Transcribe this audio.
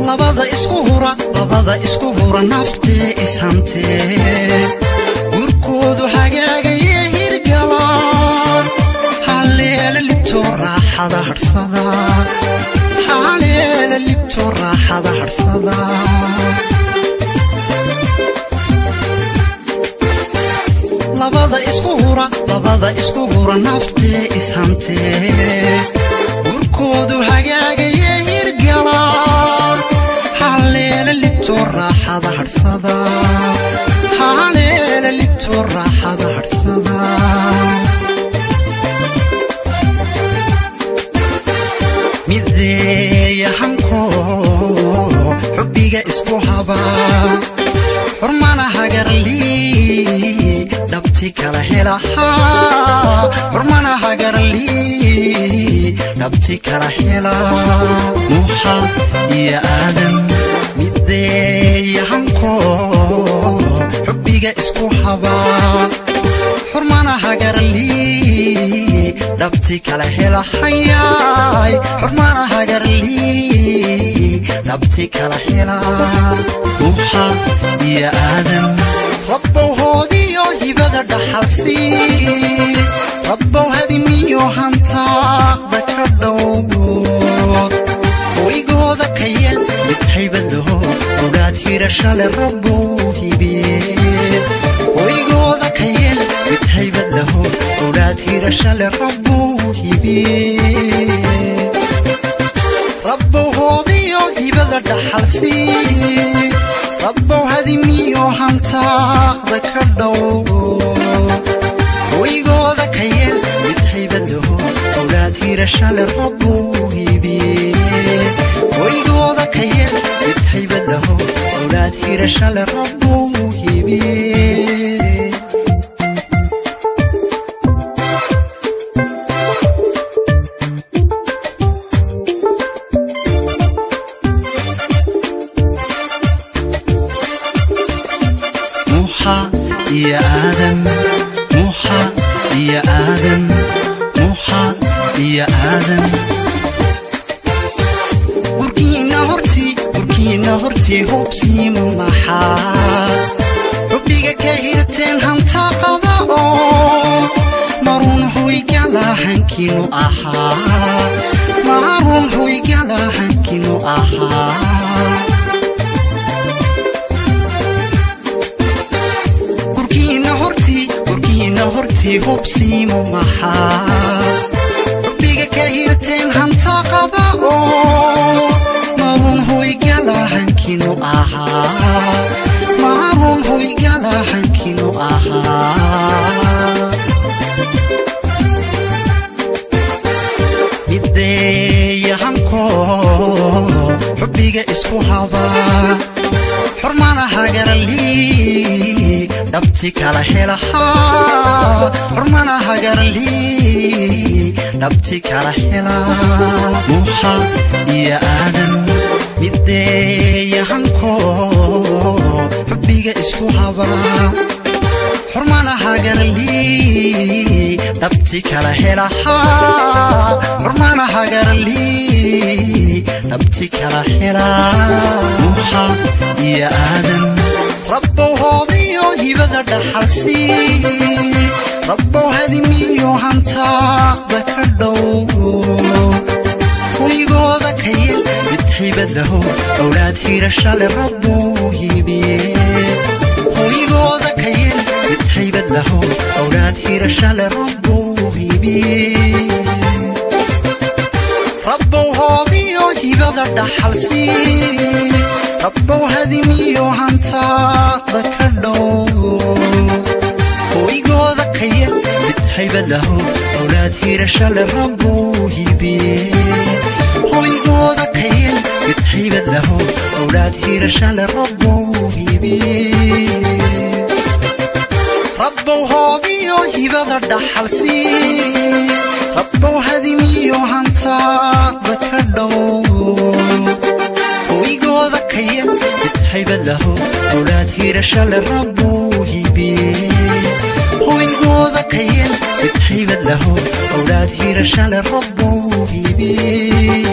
labada isku hura labada isku hura naftee ishantee gurkoodu hagaagaye hirgala haleela libtoo raaxada hadhsada haleela libtoo raaxada hadhsada labada isku hura labada isku hura naftee ishantee gurkoodu hagaagaye hirgala haleela libtoo raaxada hadhsada haleela libtoo raaxada hadhsada mideeya hanko xubbiga isku habaa xurmana hagarlii dhabti kala helahaa xurmana hagarlii dhabti kala hela nuuxa iyo aadan mideeya hanko xubbiga isku habaa xurmana hagarlii dhabti kala helahayaay xurmana hagarlii dhabti kala hela nuuxa iyo aadan rabbow hoodiyo hibada dhaxalsii rabbow hadimiyo hantaaqda ka dhowgood hoygooda ka yel mid haybadlaho ogaad hirashale rabbow hibiye hoygooda ka yel mid haybadlaho ogaad hirashale rabbow hibiye rabbow hoodiyo hibada dhaxalsii rabbow hadimiyo hantaaqda ka dhowo hoygooda ka yel mid haybadlaho owlaad hirashale rabbow hibiye hoygooda ka yel mid haybadlaho owlaad hirashale rabbow hibiye nuuxa iyo aadan nuuxa iyo aadan nuuxa iyo aadan gurkiinna hortii gurkiinna hortii hubsiimu maxaa xubbiga ka hirteen hantaaqada oo marun hoygala hankinu ahaa marun hoygala hankinu ahaa gurkiinna hortii gurkiinna hortii hubsiimu maxaa xubbiga ka hirteen hantaaqada oo marun hoygala hankinu ahaa marun hoygala hankinu ahaa mideeya hanko xubbiga isku habaa xurmana hagarlii dhabti kala helahaa xurmana hagarlii dhabti kala hela nuuxa iyo aadan mideeya hanko xubbiga isku habaa xurmana hagarlii dhabti kala helahaa xurmana hagarlii dhabti kala hela nuuxa iyo aadan rabbow hoodiyo hibada dhaxalsii rabbow hadimiyo hantaaqda ka dhowo hoygooda ka yel mid haybadlaho owlaad hirashale rabbow hibiye hoygooda ka yel mid haybadlaho owlaad hirashale rabbow hibiye rabbow hoodiyo hibada dhaxalsii rabbow hadimiyo hantaaqda ka dhowo hoygooda ka yel mid haybadlaho owlaad hirashale rabbow hibiye hoygooda ka yel mid haybadlaho owlaad hirashale rabbow hibiye rabbow hoodiyo hibada dhaxalsii rabbow hadimiyo hantaaqda ka dhowo hoygooda ka yel mid haybadlaho owlaad hirashale rabbow hibiye hoygooda ka yel mid haybadlaho owlaad hirashale rabbow hibiye